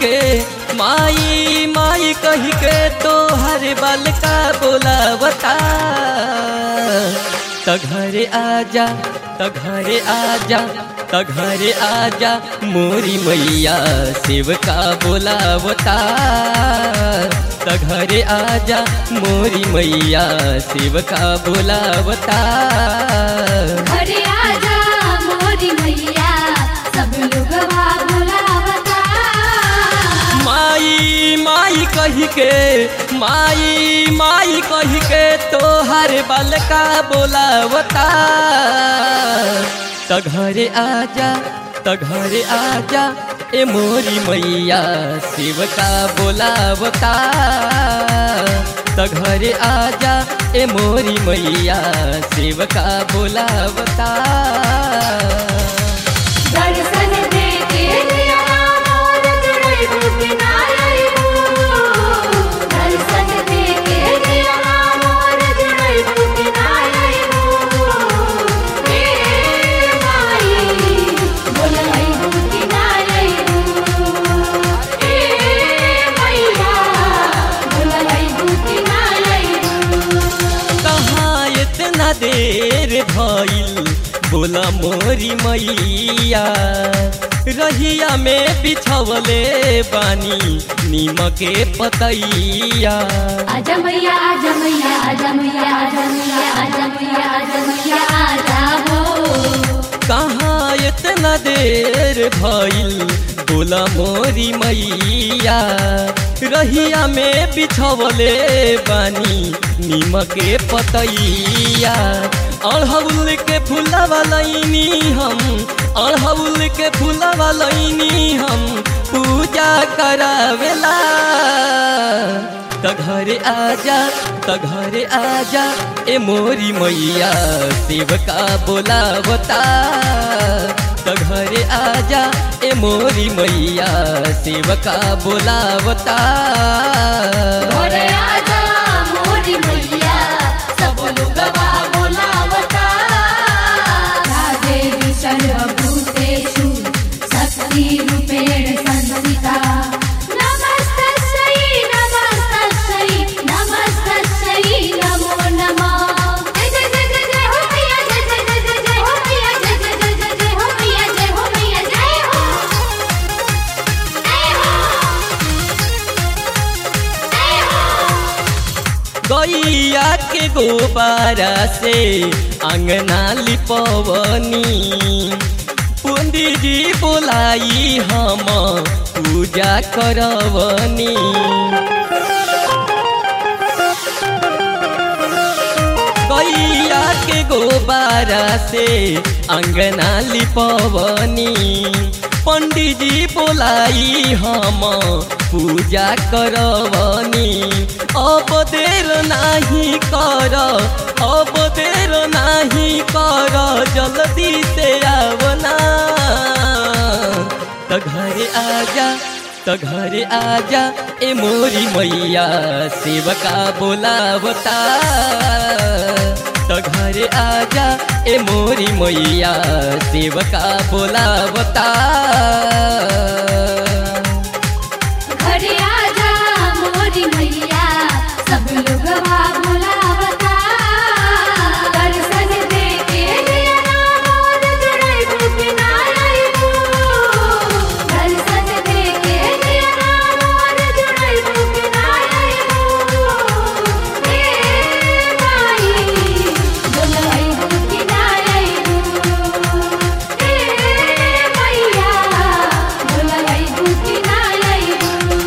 के माई माई कही के तो हर बाल का बोलावता त घरे आजा त घरे आजा त घरे आजा मोरी मैया सेवका बोलावता त घरे आजा मोरी मैया सेवका बोलावता घरे आजा मोरी मैया सब लोग बुलावता माई माई कही के माई माई कही के तोहर बालका बोलावता त घरे आजा त घरे आजा ए मोरी मैया सेवका बोलावता त घरे आजा ए मोरी मैया सेवका बोलावता दर्शन दे के दिया मोर जुड़ई बुक नायरू दर्शन दे के दिया मोर जुड़ई बुक नायरू हे माई बोलई बुक नायरू हे मैया बोलई बुक नायरू कहाँ इतना देर भइल बोला मोरी मैया रहिया में बिछवले बानी नीमके पतैया आजा मैया आजा मैया आजा मैया आजा मैया आजा मैया आजा मैया आजा हो कहाँ इतना देर भइल बोला मोरी मैया रहिया में बिछवले बानी नीमके पतैया अड़हुल के फूलवा लैनी हम अड़हुल के फूलवा लैनी हम पूजा करावेला त घरे आजा त घरे आजा ए मोरी मैया सेवका बोलावता त घरे आजा ए मोरी मैया सेवका बोलावता घरे आजा मोरी मैया सब लोग बोलावता देवी सर्वभूतेषु शक्ति रूपेण संस्थिता नमस्तस्यै नमस्तस्यै नमस्तस्यै नमो नमः जय जय जय जय जय हो मैया जय जय जय जय जय हो मैया जय जय जय जय जय हो मैया जय हो मैया जय हो जय हो जय हो गैया के गोबारा से अंगना लिपवनी पंडित जी बोलाई हम पूजा करवनी गैया के गोबारा से अंगना लिपवनी पंडित जी बोलाई हम पूजा करवनी अब देर नाही कर अब देर नाही कर जल्दी से आवना त घरे आजा त घरे आजा ए मोरी मैया सेवका बोलावता त घरे आजा ए मोरी मैया सेवका बोलावता घरे आजा मोरी मैया सब लोग बुलावता दर्शन दे के दिया मोर जुड़ई बुक नायरू दर्शन दे के दिया मोर जुड़ई बुक नायरू हे माई बोलई बुक नायरू हे मैया बोलई बुक नायरू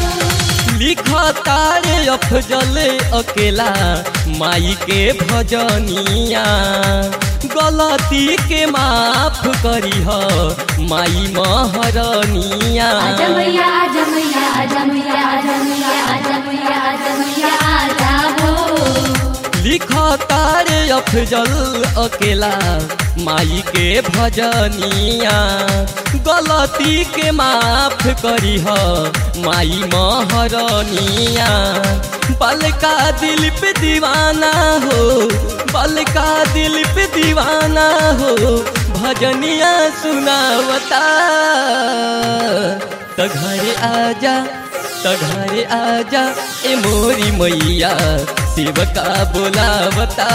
लिखतारे अफजल अकेला माई के भजनिया गलती के माफ करी ह माई महरनिया आजा मैया आजा मैया आजा मैया आजा मैया आजा मैया आजा मैया आजा हो लिखतारे अफजल अकेला माई के भजनिया गलती के माफ करी ह माई महरनिया बलका दिल पे दीवाना हो बलका दिल पे दीवाना हो भजनिया सुनावता त घरे आजा त घरे आजा ए मोरी मैया सेवका बोलावता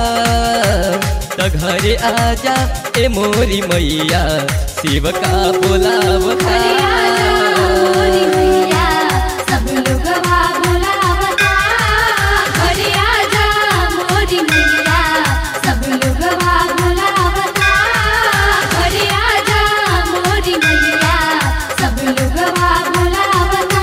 त घरे आजा ए मोरी मैया सेवका बोलावता घरे आजा मोरी मैया सब लोग बा बुलावता घरे आजा मोरी मैया सब लोग बा बुलावता घरे आजा मोरी मैया सब लोग बा बुलावता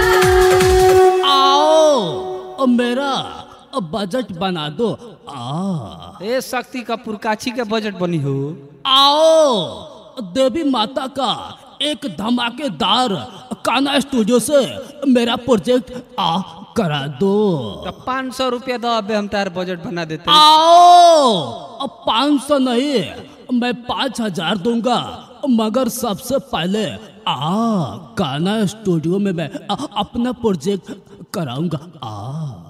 आओ अब मेरा अब बजट बना दो आ ए शक्ति का पुरकाछी के बजट बनी हो आओ देवी माता का एक धमाकेदार काना स्टूडियो से मेरा प्रोजेक्ट आ करा दो तो पाँच सौ रुपया दो अबे हम तार बजट बना देते आओ अब पाँच सौ नहीं मैं पाँच हजार दूंगा मगर सबसे पहले आ काना स्टूडियो में मैं आ, अपना प्रोजेक्ट कराऊंगा आ